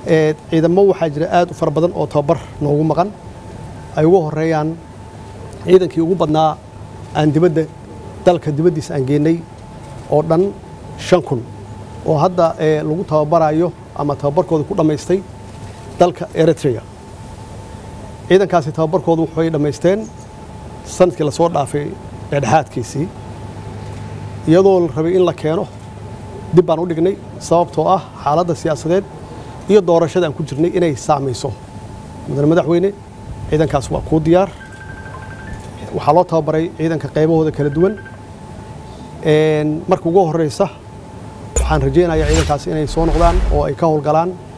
ciidamo waxaa jira aad u fara badan oo tababar noogu maqan ay ugu horeeyaan ciidankii ugu badnaa aan dibadda dalka dibaddiisa aan geenay oo dhan shan kun oo hadda lagu tababarayo ama tababarkooda ku dhammaystay dalka eritrea ciidankaasi tababarkoodu waxay dhammaysteen sanadkii lasoo dhaafay dhexdhexaadkiisii iyadoo la rabay in la keeno dib baan u dhignay sababtoo ah xaaladda siyaasadeed iyo doorashada aan ku jirnay inay saamayso mudane madaxweyne ciidankaas waa kuu diyaar waxaa loo tababaray ciidanka qaybahooda kala duwan marka ugu horeysa waxaan rajaynayaa ciidankaas inay soo noqdaan oo ay ka howlgalaan